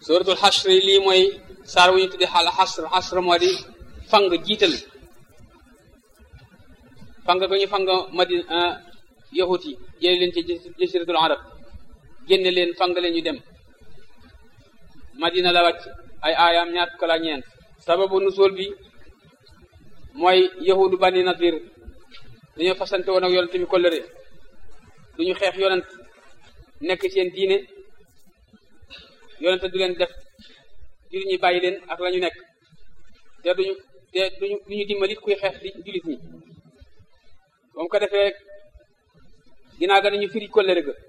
suratul xasri lii mooy saar wu ñu tudde xal xasr xasr moo di fang jiital fang ga ñu fang madina yahut yi jële leen ci jasiratul arab génne leen fang leen ñu dem madina la wàcc ay aayaam ñaar fukk ak ñeent sababu nusul bi mooy yahudu bani nadir dañoo fasante woon ak yonent bi kollëre du ñu xeex yonent nekk seen diine yonent du leen def jullit ñi bàyyi leen ak la ñu nekk te duñu te duñu du ñu dimbalit kuy xeex di jullit ñi ba mu ko defee rek ginnaaw ga nañu firi kollëre ga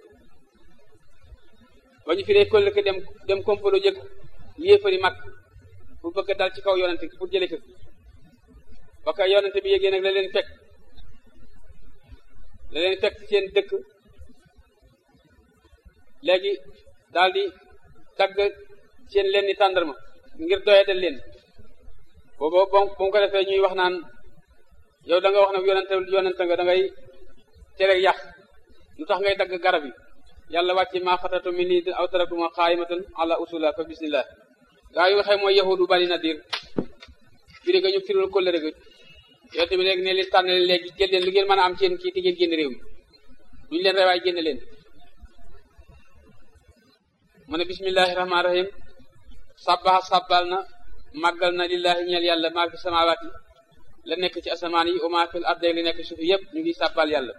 ba ñu firee kollëre ga dem dem kompalo jëkk yéefari mag pour bëgg dal ci kaw yonent pour jële ko ba ka yonent bi yégée nag la leen fekk la leen fekk seen dëkk léegi daal di dagg seen leen ni tàndarma ngir doyadal leen boobu ba mu ko defee ñuy wax naan yow da nga wax ne yonente yonente nga da ngay tere yàq lu tax ngay dagg garab yi yàlla wàcce maa xatatu min nii aw taraktuma qaayimatan ala usula fa bismillah gaa yu waxee mooy yahudu bani nadir firi ga ñu firul kóllëre ga yonente bi léegi ne leen tànn leen léegi jël leen lu ngeen mën a am seen kii te ngeen génn réew mi duñu leen rewaay génn leen mu ne bismillahi rahmaani rahim sabbaha sabbal na màggal na lillahi ñeel yàlla maa fi samawaati la nekk ci asamaan yi wa maa fil ardi li nekk suuf yëpp ñu ngi sabbal yàlla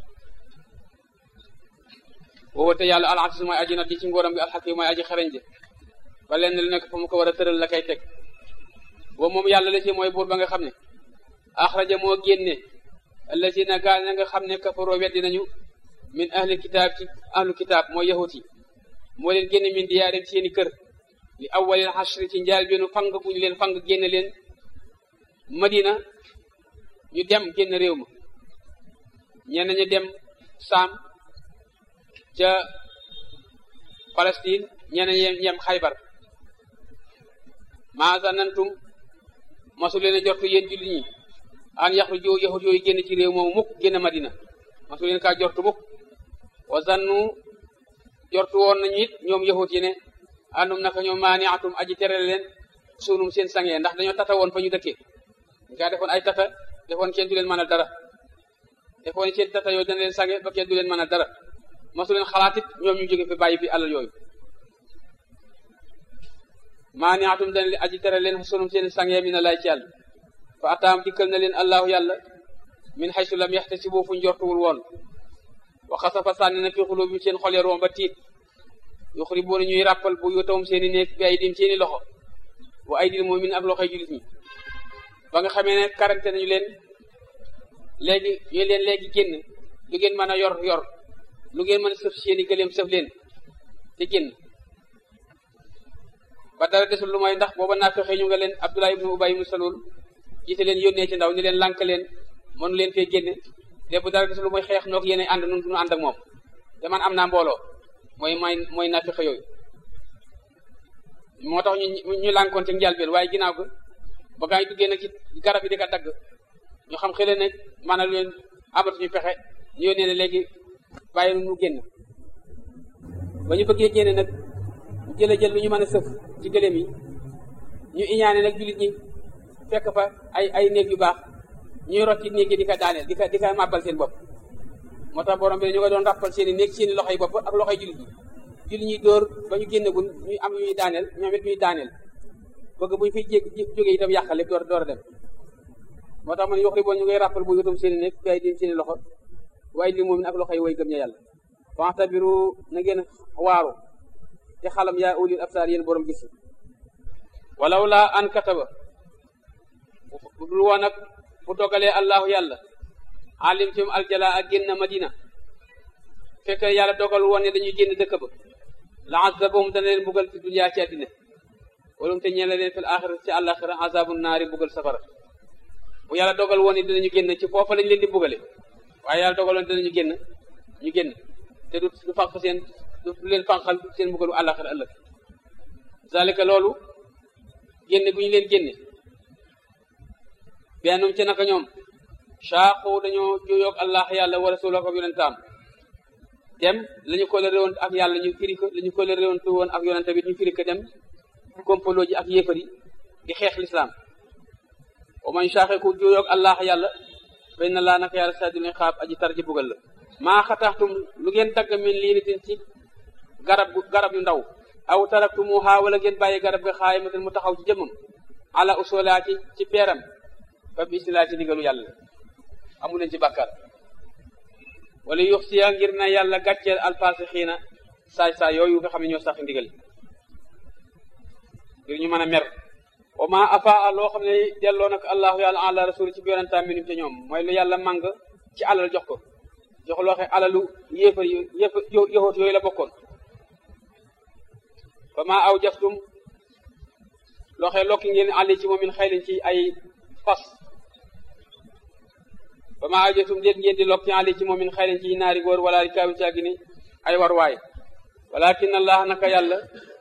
woowa te yàlla al aziz mooy aji not yi ci ngóoram gi alxakim mooy aji xarañ ji ba lenn lu nekk fa mu ko war a tëral la koy teg boobu moom yàlla la ci mooy buur ba nga xam ne axraja moo génne allazina gaa na nga xam ne kafaroo weddi nañu min ahli kitaab ci ahlu kitaab mooy yahut yi moo leen génne min diyaarim seeni kër li awwalil xasri ci njaal beenu fang bu ñu leen fang génne leen madina ñu dem génn réew ma ñenn ñu dem saam ca Palestine ñenn ñi yem xaybar maasa nantum masu leen a jortu yéen jullit ñi an yaxru jo yahut yooyu génn ci réew moomu mukk génn madina masu leen kaa jortu mukk wa zannu jortu woon nañu it ñoom yahut yi ne àndum naka ñoom maani atum aji tere leen sunum seen sangee ndax dañoo tata woon fa ñu dëkkee ñu kaa defoon ay tata defoon kenn du leen mën a dara defoon seen tata yooyu dana leen sange ba kenn du leen mën a dara masu leen xalaat it ñoom ñu jóge fi bàyyi fi alal yooyu maani atum dana leen aji tere leen sunum seen sangee mi na lay ci yàlla fa ataam dikkal na leen allahu yàlla min xaysu lam yaxtasibu fu njortuwul woon wa xasafa sànni na fi xulubi seen xol ya room ba tiit yuxribuuna ñuy ràppal bu yotawum seeni néeg bi ay dim seeni loxo wa ay dil moomin ak loxoy julit ñi ba nga xamee ne karante nañu leen léegi ñu leen léegi génn lu ngeen mën a yor yor lu ngeen mën a sëf seeni gëleem sëf leen te génn ba dara desul lu mooy ndax booba naa fexe ñu nga leen Abdullah ibnu Ubay ibnu Salul jiite leen yónnee ci ndaw ni leen lànk leen mënu leen fee génne lépp bu dara desul lu mooy xeex noog yéen ànd nun duñu ànd ak moom te man am naa mbooloo mooy may mooy naa fexe yooyu moo tax ñu ñu lànkoon ci njëlbeen waaye ginnaaw ko ba gaa yi duggee nag ci garab yi di ko dagg ñu xam xële ne maanaam leen amatuñu pexe ñu yónnee ne léegi bàyyi nu génn ba ñu bëggee génne nag ñu jële jël lu ñu mën a sëf ci gëléem yi ñu iñaane nag jullit ñi fekk fa ay ay néeg yu baax ñuy rot ci néeg yi di ko daaneel di ko di ko màbbal seen bopp moo tax borom bi ñu ko doon rappal seen i néeg seen i loxoy bopp ak loxoy jullit ñi jullit ñi dóor ba ñu génnagul ñuy am ñuy daaneel ñoom it ñuy daaneel bëgg bu ñu fiy jég jógee itam yàqal lépp door door a dem moo tax man yox riboon ñu ngay rappal bu yotum seen i néeg bi ay din seen i loxo waaye li moom ak loxoy way gëm ña yàlla fantabiru na ngeen waaru te xalam yaa ulil absaar yéen borom gis walaw laa an kataba bu dul woon nag bu dogalee allahu yàlla alim tum aljala ak génn madina fekk yàlla dogal woon ne dañuy génn dëkk ba la azabahum dana leen bugal fi dunya ci àddina walum te ñeela leen fil axira ci àllaxira azabu naari bugal safara bu yàlla dogal woon ne dinañu génn ci foofa lañ leen di bugale waaye yàlla dogal woon dinañu génn ñu génn te du du fànq seen du leen fànqal seen bugalu àllaxira ëllëg zalika loolu génne gu ñu leen génne bennum ci naka ñoom saaqu dañoo juyoog allah yàlla wa rasulahu ak yonentaam dem la ñu kóllëre woon ak yàlla ñu firi ko la ñu kóllëre woon ak yonente bi ñu firi ko dem kompaloo ji ak yéefar yi di xeex lislaam wa man shaqiqu juyoog allah yàlla fa inna laa naka yàlla sadidul iqaab aji tar ji bugal la maa xataxtum lu ngeen dagg min liinitin ci garab garab yu ndaw aw taraktumuha wala ngeen bàyyi garab ga xaayimatan mu taxaw ci jëmmam ala usolaa ci ci peeram fa bismillah ci ndigalu yàlla amu leen ci bàkkaar wala yux siya ngir na yàlla gàcceel alfasixiina saay saay yooyu nga xam ne ñoo sax ndigal ngir ñu mën a mer wa ma afaa loo xam ne delloo nag allahu yàlla ala rasul ci bi yonentaam minum ca ñoom mooy lu yàlla màng ci alal jox ko jox loo xam alalu yéefar yi yéefar yoxoot yooyu la bokkoon fa ma aw jaftum loo xam lokki ngeen àlli ci moom min xaylin ci ay fas fa ma aw jaftum déet ngeen di lokki àlli ci moom min xaylin ci naari góor wala rikaabi caagi ni ay war waay walakin allah naka yàlla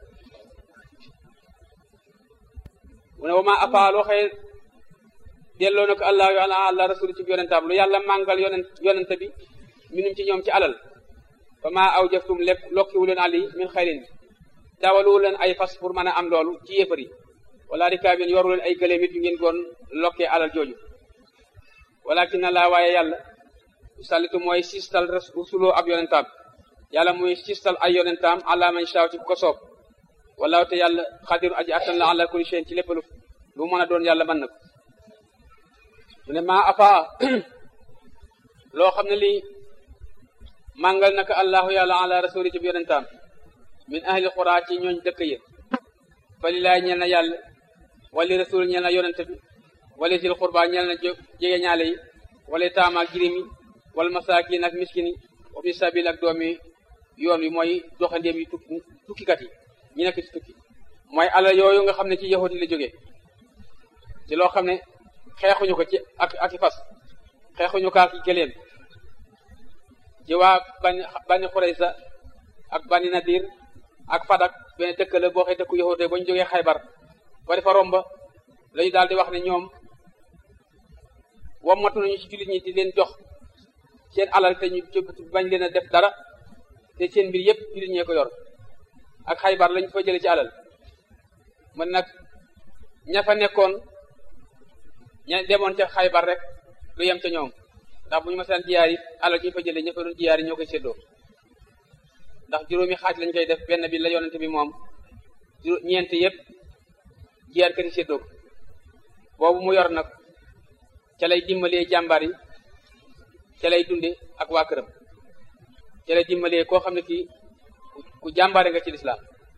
mu ne wa ma afaa loo xëy delloo na ko allah yu ala allah rasul ci yonentaam lu yàlla màngal yonent yonente bi minum ci ñoom ci alal fa ma aw jaftum lekk lokkiwu leen àlli min xaylin dawaluwu leen ay fas pour mën a am loolu ci yéefar yi wala rikaabin yoru leen ay gëléem it yu ngeen goon lokkee alal jooju walakin na laa waaye yàlla sallitu mooy sistal rusuloo ab yonentaam yàlla muy sistal ay yonentaam ala man shaaw ci ko soob walaaw te yàlla xadiru aji attan la ala kulli shay'in ci lépp lu lu mën a doon yàlla mën na ko mu ne maa afaa loo xam ne lii màngal naka allahu yàlla ala rasuli ci bi yonentaam min ahli xuraa ci ñooñ dëkk yi fa lilaay ñeel na yàlla wali rasul ñeel na yonente bi wali sil xurba ñeel na jege ñaale yi wala taamaak jirim yi wala masaakin ak miskin yi wa fi sabil ak doomi yoon wi mooy doxandéem yi tukki tukkikat yi ñi nekk ci tukki mooy alal yooyu nga xam ne ci yahudi la jógee ci loo xam ne xeexuñu ko ci ak ak i fas xeexuñu ko ak i gëléem ci waa bani bani xuraysa ak bani nadir ak fadak benn dëkk la boo xee dëkku yahudi ba ñu jógee xaybar ba defa romba lañu daal di wax ne ñoom wammatu nañu ci jullit ñi di leen jox seen alal te ñu bañ leen a def dara te seen mbir yëpp jullit ñee ko yor ak xaybar lañ fa jële ci alal man nag ña fa nekkoon ña demoon ca xaybar rek lu yem ca ñoom ndax bu ñu masaan jiyaar yi alal ñu fa jële ña fa doon jiyaar yi ñoo koy séddoo ndax juróomi xaaj lañ koy def benn bi la yonente bi moom ñeent yëpp jiyaar kati séddoo ko boobu mu yor nag ca lay dimbalee jàmbaar yi ca lay dunde ak waa këram ca lay dimbalee koo xam ne kii ku jàmbaare nga ci lislaam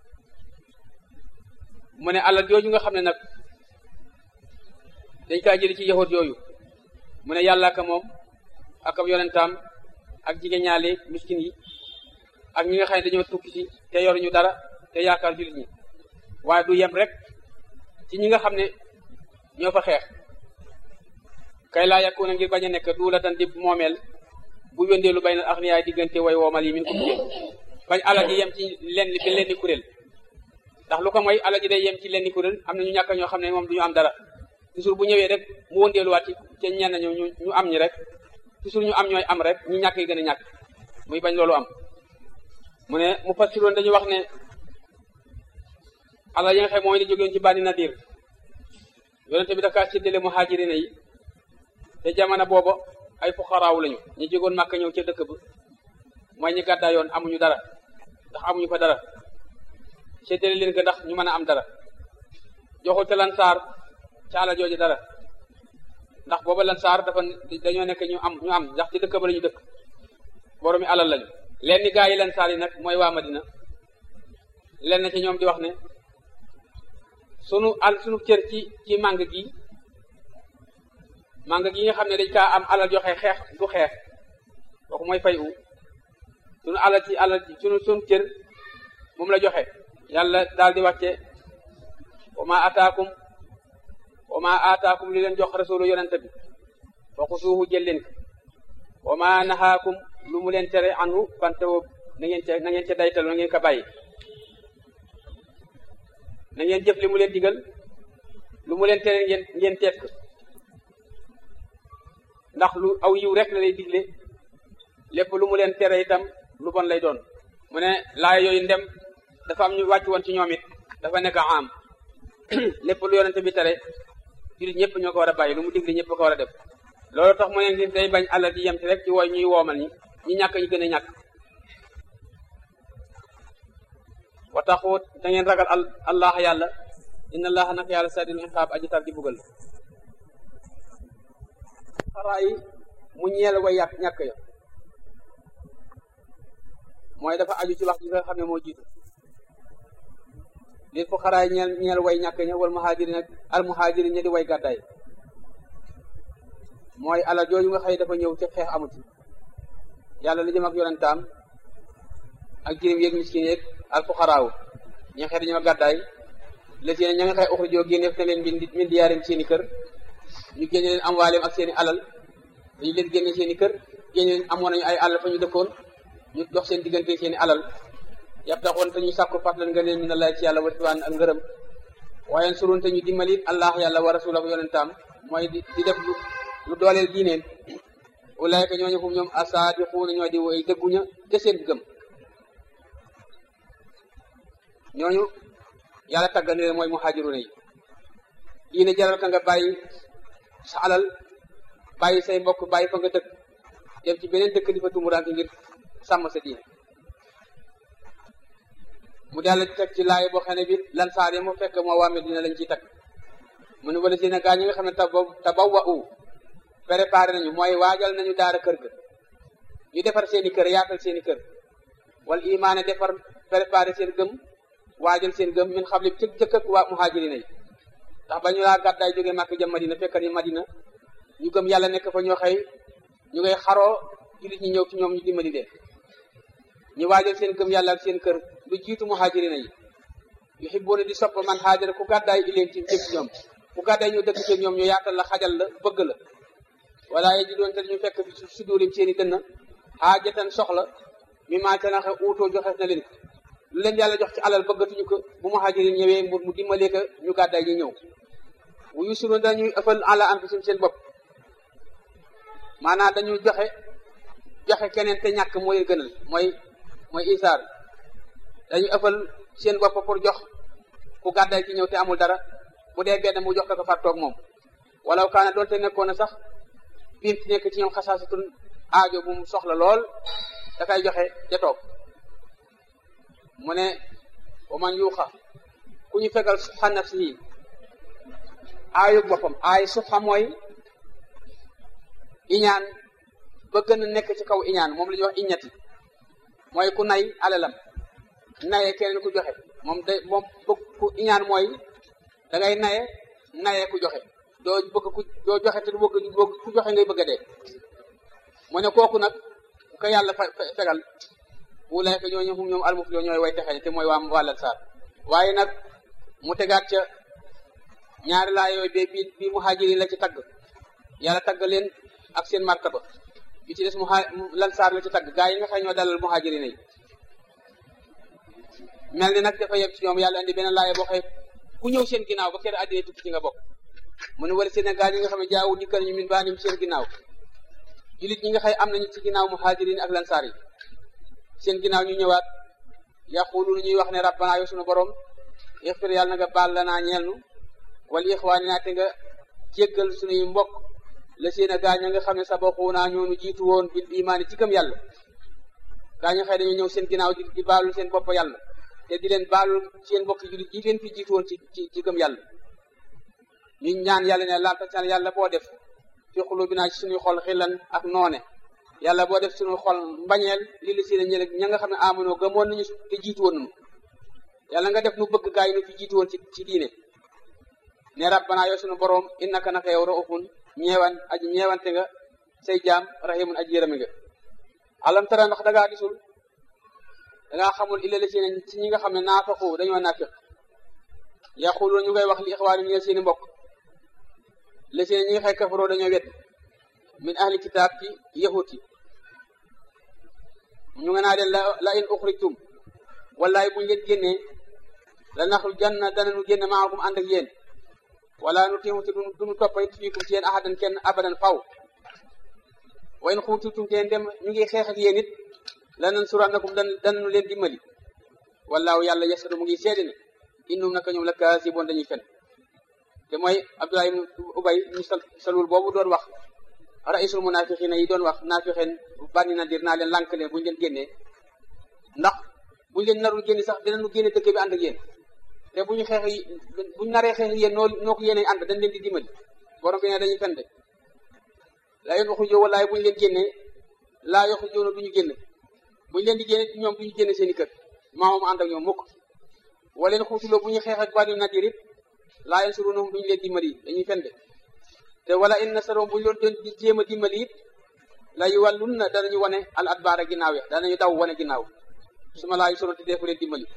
mu ne alal jooju nga xam ne nag dañ kaa jëli ci yahud yooyu mu ne yàlla ka moom ak ab yonentaam ak jigéen ñaale miskin yi ak ñi nga xam ne dañoo tukki ci te yoruñu dara te yaakaar jullit ñi waaye du yem rek ci ñi nga xam ne ñoo fa xeex kay laa yàkku na ngir bañ a nekk duula tan dib moomeel bu wëndeelu bay na ak niyaay diggante way woomal yi min ko jigéen bañ alal ji yem ci lenn bi lenni kuréel ndax lu ko mooy alal ji day yem ci lenni kuréel am na ñu ñàkk ñoo xam ne moom du ñu am dara toujours bu ñëwee rek mu wëndeeluwaat ci ca ñenn ñu ñu am ñi rek toujours ñu am ñooy am rek ñu ñàkk yi gën a ñàkk muy bañ loolu am mu ne mu fassiroon dañuy wax ne alal yi nga xam mooy di jógeen ci bànni nadir yonente bi dakaa séddale muhaajirina yi te jamono booba ay fuqaraaw lañu ñu jógoon màkk ñëw ca dëkk ba mooy ñi gàddaa yoon amuñu dara ndax amuñu fa dara séddale leen ko ndax ñu mën a am dara joxul te lansaar ca alal jooju dara ndax booba lansaar dafa dañoo nekk ñu am ñu am ndax ci dëkk ba la ñu dëkk boroomi alal lañu leen ni gaa yi lansaar yi nag mooy waa Madina leen na ci ñoom di wax ne sunu al sunu cër ci ci màng gi màng gi nga xam ne dañ kaa am alal joxe xeex du xeex kooku mooy fay u sunu alal ci alal sunu sunu cër moom la joxe yàlla daal di wàcce wa ma ataakum wa ma ataakum li leen jox rasulu yonente bi fa xusuuhu jël leen ko wa ma nahaakum lu mu leen tere anu fantewoo na ngeen ca na ngeen ca daytalu na ngeen ko bàyyi na ngeen jëf li mu leen digal lu mu leen tere ngeen ngeen teet ko ndax lu aw yiw rek la lay digle lépp lu mu leen tere itam lu bon lay doon mu ne laaya yooyu ndem dafa am ñu wàcc woon ci ñoom it dafa nekk am lépp lu yonente bi tere jullit ñëpp ñoo ko war a bàyyi lu mu digle ñëpp ko war a def loolu tax mu ne ngir day bañ àlla di yem ci rek ci wooy ñuy woomal ñi ñi ñàkk ñu gën a ñàkk wa taxut da ngeen ragal allah yàlla inna allaha nag yàlla sadil iqaab aji tar di bugal xaraa yi mu ñeel way yàq ñàkk ya mooy dafa aju ci wax ji nga xam ne moo jiitu lil fuqaraa yi ñeel ñeel way ñàkk ña wal muhaajiri nag al muhaajiri ña di way gàddaay mooy alal jooju nga xëy dafa ñëw ci xeex amut yàlla li jëm ak yonentaam ak jirim yeeg miskin yeeg al fuqaraawu ñi nga xëy dañoo gàddaay les yéen ña nga xëy uxrijoo génneef na leen min min diyaarim seeni kër ñu génne leen amwaaleem ak seeni alal dañu leen génne seeni kër génne leen amoon nañu ay alal fa ñu dëkkoon ñu dox seen diggante seeni alal yàpp taxoon te ñu sàkku fàttalan nga leen min Allah ci yàlla watiwaan ak ngërëm waaye surun te ñu dimbalit allah yàlla wa rasulahu yonentaam mooy di di def lu lu dooleel diineen ulaayka ñooñu fu ñoom asaadiquuna ñoo di woy dëgguña te seen gëm ñooñu yàlla tàggal ne leen mooy muhaajiruna yi diine jaral ka nga bàyyi sa alal bàyyi say mbokk bàyyi fa nga dëkk dem ci beneen dëkk di fa tumuraanke ngir sàmm sa diine mu daal di teg ci laay boo xam ne bi lan saar yi mu fekk moo waa Medina lañ ciy teg mu ne wala si ne gaa ñi nga xam ne taba tabawa u préparé nañu mooy waajal nañu daara kër ga ñu defar seeni kër yaatal seeni kër wala imaane defar préparé seen gëm waajal seen gëm min xam li ci jëkk ak waa muhaajirina yi ndax ba ñu laa gàddaay jógee màkk jëm madina fekkat yi madina ñu gëm yàlla nekk fa ñoo xëy ñu ngay xaroo jullit ñi ñëw ci ñoom ñu dimbali leen ñu waajal seen gëm yàlla ak seen kër lu jiitu muhaajirina yi yuhibbuuna di sopp man haajara ku gàddaay ileen ci jëm ci ñoom ku gàddaay ñëw dëkk ci ñoom ñu yaatal la xajal la bëgg la wala ye ji doon te ñu fekk fi si dóorim seen i dënn xaajatan soxla mi maa ca naxe uutoo joxeef na leen ko lu leen yàlla jox ci alal bëggatuñu ko bu muhaajirin ñëwee mu mu dimbalee ko ñu gàddaay ñu ñëw wu yusiru dañuy ëffal ala anfusihim seen bopp maanaam dañuy joxe joxe keneen te ñàkk moo leen gënal mooy mooy isaar dañuy ëffal seen bopp pour jox ku gàddaay ci ñëw te amul dara bu dee benn mu jox ko ko far toog moom wala kaana doonte nekkoon na sax biim ci nekk ci ñoom xasaasatun aajo bu mu soxla lool dafay joxe ja toog mu ne wa man yuuxa ku ñu fegal subha nafsihi aayu boppam aay subha mooy iñaan ba gën a nekk ci kaw iñaan moom la ñuy wax iñati mooy ku nay alalam naye keneen ku joxe moom day moom bëgg ku iñaan mooy da ngay naye naye ku joxe doo bëgg ku doo joxe te du bëgg ku joxe ngay bëgg a dee mu ne kooku nag ko yàlla fa fegal wulaay ka ñooñu ñoom almuflihun ñooy way texee te mooy waa wàllal saar waaye nag mu tegaat ca ñaari laa yooyu be bi bi muhajirin la ci tagg yàlla tagg leen ak seen martaba bi ci des muha lan saar la ci tagg gaa yi nga xam ñoo dalal muhajirin yi mel ni nag dafa yem ci ñoom yàlla indi beneen laaya boo xëy ku ñëw seen ginnaaw ba kër àddina tukki ci nga bokk mu ne wala seen gaa yi nga xam ne jaawu dikkal ñu min baanim seen ginnaaw julit ñi nga xëy am nañu ci ginnaaw muhajirin ak lansaar yi seen ginnaaw ñu ñëwaat yaqulu ñuy wax ne rabbana yow sunu borom ixfir yàlla na nga baal la naa ñeel nu wala ixwaani naa te nga jéggal sunuy mbokk la seen a gaañ nga xam ne sabaxuunaa ñoonu jiitu woon bil imaani ci gëm yàlla gaañu xëy dañu ñëw seen ginnaaw di di baalul seen bopp yàlla te di leen baalul seen mbokk julit yi leen fi jiitu woon ci ci ci gëm yàlla ñu ñaan yàlla ne laata saan yàlla boo def fi xulubinaa ci suñuy xol xillan ak noone yàlla boo def suñu xol mbañeel li li si ne ñële ña nga xam ne amonoo gëmoon nañu te jiitu woon nañu yàlla nga def nu bëgg gaa yi nu fi jiitu woon ci ci diine ne rabbana yow suñu boroom innaka naka yow raufun ñeewan aji ñeewante nga say jaam rahimun aji yërëmi nga alam tara ndax dangaa gisul dangaa xamul illa li si ne ci ñi nga xam ne naafaqu dañoo naafiq yaqulu ñu ngay wax li ixwaani ñeel seeni mbokk li si ne ñi nga xay kafaroo dañoo wet min ahli kitaab ci yahut yi ñu nga naa leen la la in uxrijtum wallaay buñ leen génnee la naxul janna danañu génne maakum ànd ak yéen wala nu tiimu te duñu toppa it fiikum ci yéen ahadan kenn abadan faw wa in xuutitum te dem ñu ngi xeex ak yéen it lanan surannakum dan danu leen dimbali wallaahu yàlla yasadu mu ngi seede ne innum naka ñoom la kaasiboon dañuy fen te mooy Abdullah ibn Ubay ñu salul boobu doon wax raisul munafiqina yi doon wax naafiqeen bànni na dir naa leen lànk leen bu ñu leen génnee ndax bu ñu leen narul génne sax dinañu génne dëkk bi ànd ak yéen te bu ñu xeex bu ñu naree xeex yéen noo noo ko yéene ànd dañ leen di dimbali borom bi ne dañuy fen de laa yoon waxu joo walaay bu ñu leen génnee laa yoxu joona du ñu génn bu ñu leen di génne ñoom du ñu génne seen i kër maamoom ànd ak ñoom mukk wala leen xuutuloo bu ñu xeex ak bànni na dir it laa yan surunahum du ñu leen dimbali dañuy fen de te wala in nasaroom bu ñu doon di jéem a dimbali it la yu wàllun na danañu wane al adbaara ginnaaw ya danañu daw wane ginnaaw su ma laa yu soroon te deefu leen dimbali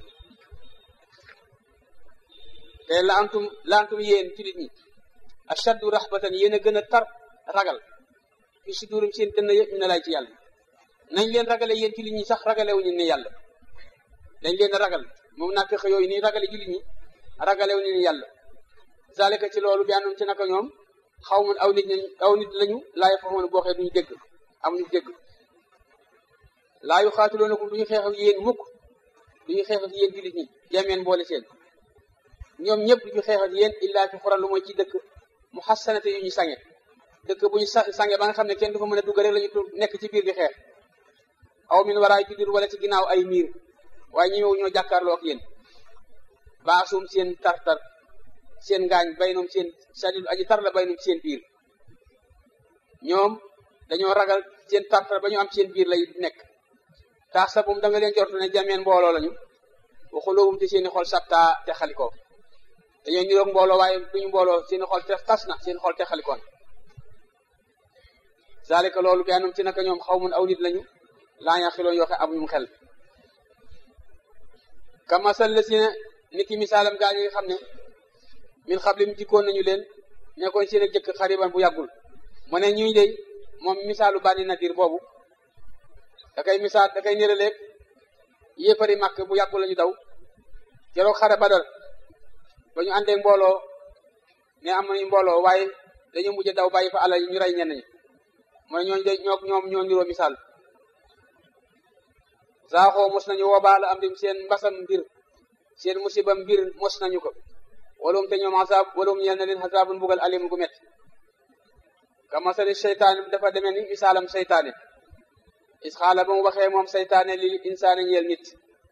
te la antum la antum yéen ci nit ñi ashaddu rahbatan yéen a gën a tar ragal fi sudurum seen dënn yëpp ñu ne lay ci yàlla nañ leen ragale yéen ci nit ñi sax ragalewuñu ne yàlla dañ leen ragal moom naa fexe yooyu nii ragale jullit ñi ragalewuñu ne yàlla zalika ci loolu bi àndoon ci naka ñoom xaw ma aw nit ñi aw nit lañu laay faxoon boo xee duñu dégg amuñu dégg laa yu xaatuloonakum duñu xeex ak yéen mukk duñu xeex ak yéen jullit ñi jameen boole seen ñoom ñëpp duñu xeex ak yéen illaa fi xuran lu mooy ci dëkk mu xassanate yu ñu sange dëkk bu ñu sange ba nga xam ne kenn du fa mën a dugg rek la ñu nekk ci biir di xeex aw min waraay judur wala ci ginnaaw ay miir waaye ñi ñoo jàkkaarloo ak yéen baasum seen tartar seen ngaañ baynoom seen sadid aji tar la baynoom seen biir ñoom dañoo ragal seen tartar ba ñu am seen biir lay nekk tax sa bum da nga leen jortu ne jameen mbooloo lañu waxuloowum te seeni xol sabtaa te xalikoo dañoo niroog mbooloo waaye duñu mbooloo seeni xol te tas na seen xol te xalikoon zalika loolu bi anum ci naka ñoom xaw mun aw nit lañu laa ñaa xiloon yoo xam amuñu xel kamasal la si ne ni ki misaalam gaa yi nga xam ne min xablim jikkoon nañu leen nekkoon seen ak jëkk xariban bu yàggul mu ne ñuy dey moom misaalu bànni nadir boobu da kay misaal da kay néraleeg yéefari màkk bu yàggul lañu daw keroog xare badal ba ñu àndee mbooloo ne am nañu mbooloo waaye dañu mujj daw bàyyi fa alal yi ñu rey ñenn ñi mu ne ñooñu de ñoo ñoom ñoo niroo misaal saaxoo mos nañu woobaala am dim seen mbasam mbir seen musiba mbir mos nañu ko walum te ñoom asaab walum ñeel na leen asaabun mbugal alim gu met kamasali seytaane dafa demee ni misaalam seytaane is xaala ba mu waxee moom seytaane li insaane ñeel nit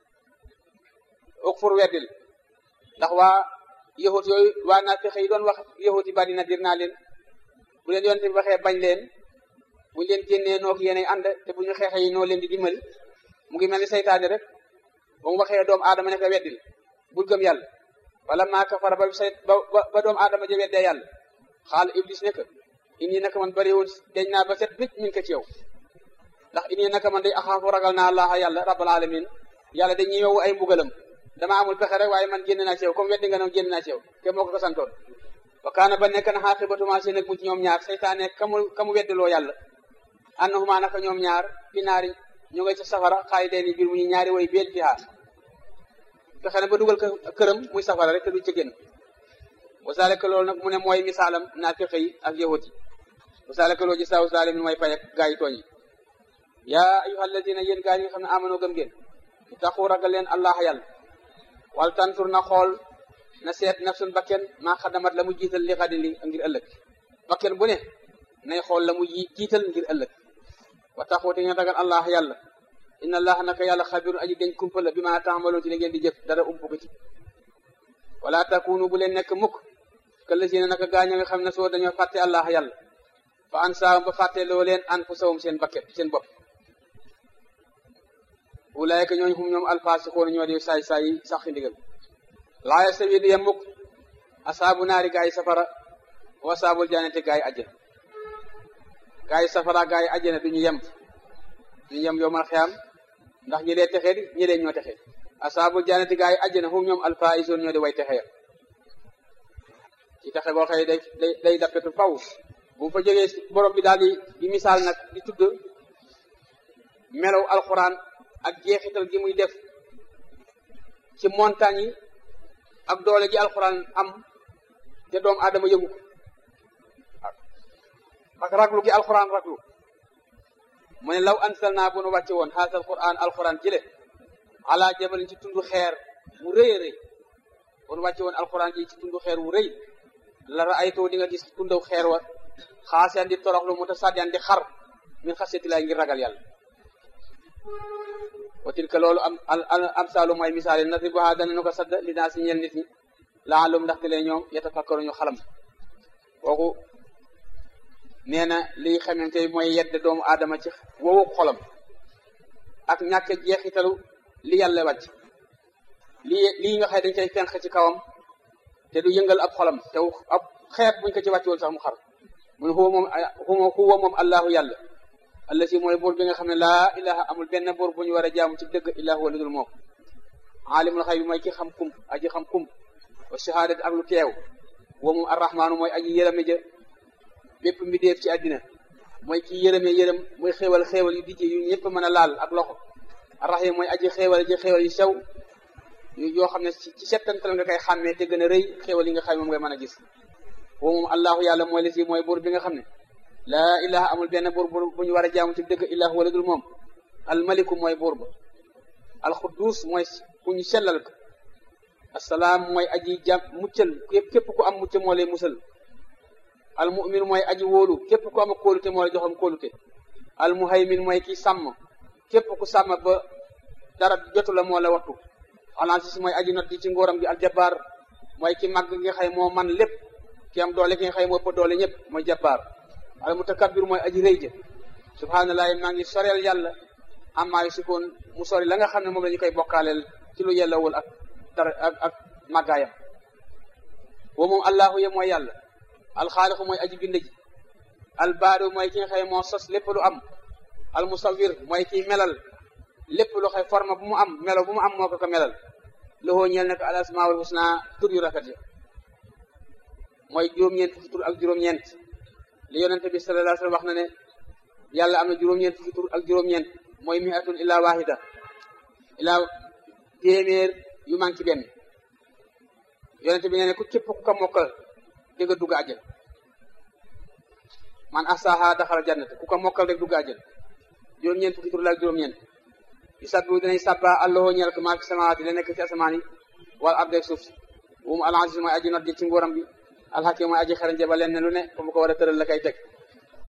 ukfur weddil ndax waa yahut yooyu waa naa fexe yi doon wax yahut yi bari na dir naa leen bu leen yonte bi waxee bañ leen bu leen génnee noog yéenay ànd te bu ñu xeexe yi noo leen di dimbali mu ngi mel ni seytaane rek ba mu waxee doomu aadama ne ko weddil bul gëm yàlla wala maa kafara ba say ba ba doomu aadama ja weddee yàlla xaal iblis ne ko inni naka man bëri woon deñ naa ba set bit min ko ci yow ndax inni naka man day axaafu ragal naa allah yàlla rabbal alamin yàlla dañuy yow ay mbugalam dama amul pexe rek waaye man génn naa ci yow comme weddi nga ne génn naa ci yow te moo ko ko santoon wa kaana ba nekk na xaaqibatuma seen ak mucc ñoom ñaar seytaane kamu kamu weddiloo yàlla annahuma naka ñoom ñaar fi naari ñu ngay ca safara xaali dee ni biir mu ñu ñaari way beel fi xaar fexe na ba dugal ko këram muy safara rek te du ci génn wasaaleka loolu nag mu ne mooy misaalam naa fexe yi ak yahut yi wasaaleka loolu ji saw saalimin mooy fay ak gaa yi tooñ yi yaa ayuha alladina yéen gaa yi nga xam ne amanoo gëm ngeen taxu ragal leen allah yàlla wal tantur na xool na seet nafsun bakken maa xadamat la mu jiital li xadin li ngir ëllëg bakken bu ne nay xool la mu jiital ngir ëllëg wa taxu te ngeen ragal allah yàlla inna allah naka yàlla xabirun aji dañ kumpa la bi ma taamaloon ci li ngeen di jëf dara ump ko ci wala takunu bu leen nekk mukk këlla si ne naka gaaña nga xam ne soo dañoo fàtte allah yàlla fa an saawum ba fàtte loo leen an fu sawum seen bakket seen bopp ulaayka ñooñu xum ñoom alfaasixoona ñoo di saay saay yi sax fi ndigal laa yastawi du yem mukk asaabu naari gaa yi safara wa asaabul jannati gaa yi àjjana gaa yi safara gaa yi àjjana duñu yem duñu yem yowmal xiyaam ndax ñi dee texee di ñi dee ñoo texee asaabul jannati gaa yi àjjana xum ñoom alfaa'izuun ñoo di way texee ci texe boo xëy day day day dappetu faw bu fa jógee borom bi daal di di misaal nag di tudd melaw alxuraan ak jeexital gi muy def ci montagne yi ak doole ji alxuraan am te doomu aadama yëgu ko ak raglu gi alxuraan raglu mu ne law ansal naa bu nu wàcce woon haasal quran alquran jële ala jabalin ci tundu xeer mu rëy a rëy bu nu wàcce woon alquran ji ci tundu xeer wu rëy la raaytoo di nga gis tundaw xeer wa xaasiyaan di toroxlu mu ta sàddiyaan di xar min xasiyati laay ngir ragal yàlla wa tilka loolu am am saalu mooy misaal yi nadribuhaa danañu ko sadd li naa si ñeel nit ñi laalum ndaxte lee ñoom yatafakkaru ñu xalam kooku nee na liy xamante mooy yedd doomu aadama ci wowu xolam ak ñàkk jeexitalu li yàlla wàcc lii lii nga xëy dañ koy fenq ci kawam te du yëngal ab xolam te ab xeet buñ ko ci wàcc woon sax mu xar mun huwa moom huwa moom allahu yàlla alla si mooy buur bi nga xam ne laa ilaha amul benn buur bu ñu war a jaamu ci dëgg illahu wala dul moom aalimul xay bi mooy ki xam kum aji xam kum wa shahadat ak lu teew wa moom arrahmaanu mooy aji yërëme ja bépp mbindeef ci àddina mooy ki yërëme yërëm mooy xéewal xéewal yu dijje yu ñëpp mën a laal ak loxo arrahim mooy aji xéewal ji xéewal yu sew yoo xam ne ci settantal nga koy xàmmee te gën a rëy xéewal yi nga xam moom ngay mën a gis wa moom allahu yàlla mooy la si mooy buur bi nga xam ne laa ilaha amul benn buur bu ñu war a jaamu ci dëgg illahu wala dul moom almaliku mooy buur ba alxudduus mooy ku ñu sellal ko assalaam mooy aji jàm muccal képp képp ku am mucc moo lay musal almumin mooy aji wóolu képp ku am a kóolute moo lay joxam kóolute almuhaymin mooy ki sàmm képp ku sàmm ba dara jotu la moo la wattu alansis mooy aji not ji ci ngóoram gi aljabaar mooy ki màgg nga xëy moo man lépp ki am doole ki nga xëy moo ëpp doole ñëpp mooy jabbaar al mutakabbir mooy aji rëy ja subhaanallahi maa ngi soreel yàlla amaa yu sikoon mu sori la nga xam ne moom la ñu koy bokkaaleel ci lu yellawul ak dara ak ak màggaayam wa moom allahu ye mooy yàlla alxaaliqu mooy aji bind ji albaadu mooy ki nga xëy moo sos lépp lu am almusawir mooy kiy melal lépp lu xëy forme bu mu am melo bu mu am moo ko ko melal loxoo ñeel nekk al asmaul husna tur yu rafet ya mooy juróom-ñeent fukki tur ak juróom-ñeent li yonente bi sallallahu alayhi wa sallam wax na ne yàlla am na juróom-ñeent fukki tur ak juróom-ñeent mooy miatun illa wahida illa téeméer yu manqué benn yonente bi nee ne ku képp ku ko mokkal di nga dugg àjjal man asaha daxal jannat ku ko mokkal rek dugg àjjal juróom-ñeent fukki tur la ak juróom-ñeent yu sabbi dinañ sabba allahu ñeel ko maa fi samawaati la nekk ci asamaan yi wala ardeeg suuf si wumu al aziz mooy aji not ji ci nguuram bi alxakim mooy aji xarañ ba leen ne lu ne fu mu ko war a tëral la kay teg